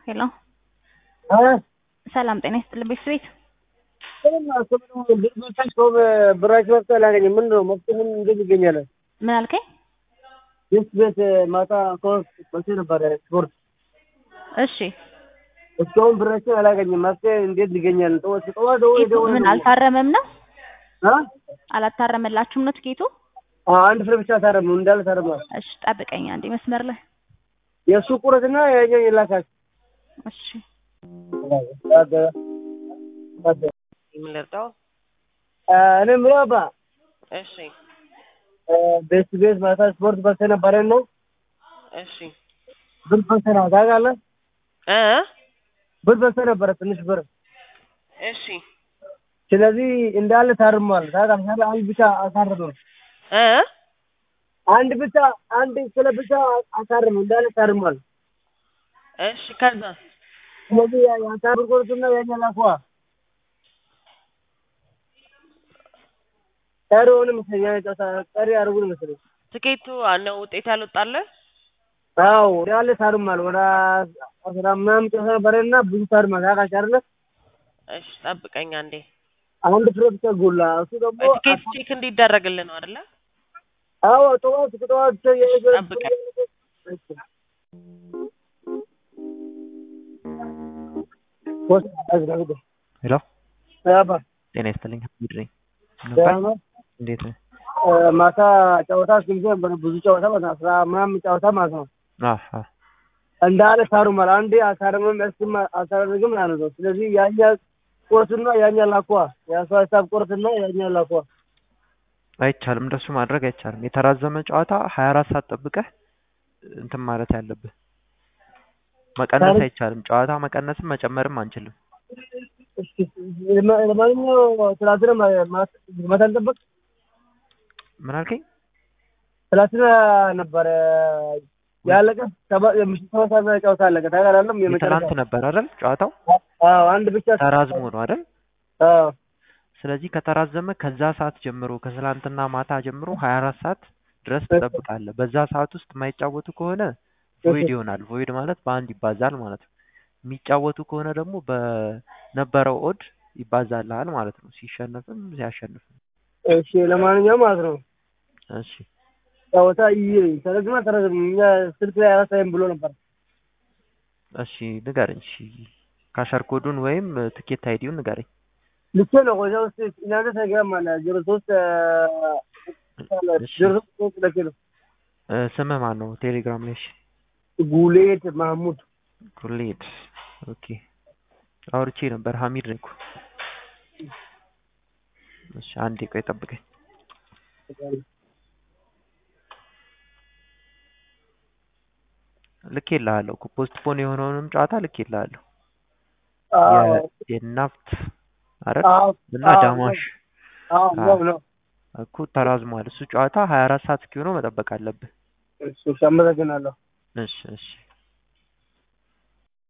ሄሎ እ ሰላም ጤና ይስጥልኝ ቤት ብራችሁ መፍትሄ አላገኝም። ምንድን ነው መፍትሄ ምን እንዴት ይገኛል? ምን አልከኝ? ይህ ቤት ማታ ከወስ መቼ ነበረ ስፖርት እሺ እስካሁን ብራችን አላገኝም። መፍትሄ እንዴት ይገኛል? ጠዋት ጠዋት ደውዬ ጌቱ ደውዬ ምን አልታረመም ነው? አ አላታረመላችሁም ነው ትኬቱ? አ አንድ ፍሬ ብቻ ታረም ነው እንዳለ ታረማል። እሺ ጠብቀኝ አንዴ መስመር ላይ የእሱ ቁረትና የኛው ይላካል። እሺ ምን ልርዳው? እኔ የምለው አባ እሺ ቤት ቤት ማታ ስፖርት በልተህ ነበረ ነው እሺ ብር በልተህ ነው ታውቃለህ? እ ብር በልተህ ነበረ ትንሽ ብር እሺ ስለዚህ እንዳለ ታርሟል። ታውቃለህ? አንድ ብቻ አሳርመው እ አንድ ብቻ አንድ ስለ ብቻ አሳርም እንዳለ ታርሟል። እሺ ከዛ ስለዚህ የአሳር ቁርጥና የኛ ላኳ ቀሪ ሆነ መሰለኝ ጨዋታ ቀሪ አድርጉን መሰለኝ። ትኬቱ ነው ውጤት ያልወጣልህ? አዎ እንዳለ ታርሟል። ወደ አስራ ምናምን ጨዋታ ነበረና ብዙ ታርሟል። ታውቃለህ አይደለ? እሺ ጠብቀኝ አንዴ። አንድ ፍሬ ብቻ ጎላ። እሱ ደግሞ ትኬት ቼክ እንዲደረግልህ ነው አይደለ? አዎ ጠዋት ጠዋት ጠብቀኝ። ሄሎ አባ ጤና ይስጥልኝ ሀሚድ ነኝ ደህና ነው? እንዴት ነህ ማታ ጨዋታ ስንት ነበር? ብዙ ጨዋታ ማለት ነው። አስራ ምናምን ጨዋታ ማለት ነው። አህ አህ እንዳለ ታሩማል። አንዴ አሳርምም እስም አሳርግም ማለት ነው። ስለዚህ ያኛ ቁርትና ያኛ ላኳ የአሷ ሂሳብ ቁርትና ያኛ ላኳ አይቻልም እንደሱ ማድረግ አይቻልም የተራዘመ ጨዋታ ሀያ አራት ሰዓት ጠብቀህ እንትን ማለት ያለብህ መቀነስ ታሪክ- አይቻልም ጨዋታ መቀነስም መጨመርም አንችልም እስኪ ለማ- ለማንኛውም ትላንትና ማ- ማ- ማታ አልጠበቅ ምን አልከኝ ትላንትና ነበረ ያለቀ ሰባ- የምሽት ሰባት ሰዓት ላይ ጨዋታ አለቀ። ታውቃለህ? የመጨረሻ የትላንት ነበር አይደል ጨዋታው አዎ አንድ ብቻ ተራዝሞ ነው አይደል አዎ ስለዚህ ከተራዘመ ከዛ ሰዓት ጀምሮ ከትላንትና ማታ ጀምሮ ሀያ አራት ሰዓት ድረስ ትጠብቃለህ በዛ ሰዓት ውስጥ የማይጫወቱ ከሆነ ቮይድ ይሆናል ቮይድ ማለት በአንድ ይባዛል ማለት ነው የሚጫወቱ ከሆነ ደግሞ በነበረው ኦድ ይባዛልሃል ማለት ነው ሲሸነፍም ሲያሸንፍም እሺ ለማንኛውም ማለት ነው እሺ ጨዋታ ይይ ተረዝማ ተረዝም እኛ ስልክ ላይ አላሳይም ብሎ ነበር። እሺ ንገረኝ እሺ ካሸር ኮዱን ወይም ትኬት አይዲውን ንገረኝ ልኬ ነው ቆይታ ውስጥ እናንተ ተገም አለ ዜሮ ሶስት እሺ። ዜሮ ሶስት ልኬ ነው እ፣ ስምህ ማን ነው ቴሌግራም ላይ እሺ ጉሌት ማህሙድ ጉሌድ ኦኬ አውርቼ ነበር ሀሚድ ነኝ እኮ እሺ አንዴ ቆይ ጠብቀኝ ልኬልሃለሁ እኮ ፖስትፖን የሆነውንም ጨዋታ ልኬልሃለሁ አዎ የ- የናፍት አይደል አዎ እና አዎ፣ ዳማሽ አዎ ነው ነው እኮ ተራዝሟል እሱ ጨዋታ ሀያ አራት ሰዓት እስኪሆነው መጠበቅ አለብህ እሺ አመሰግናለሁ። እሺ እሺ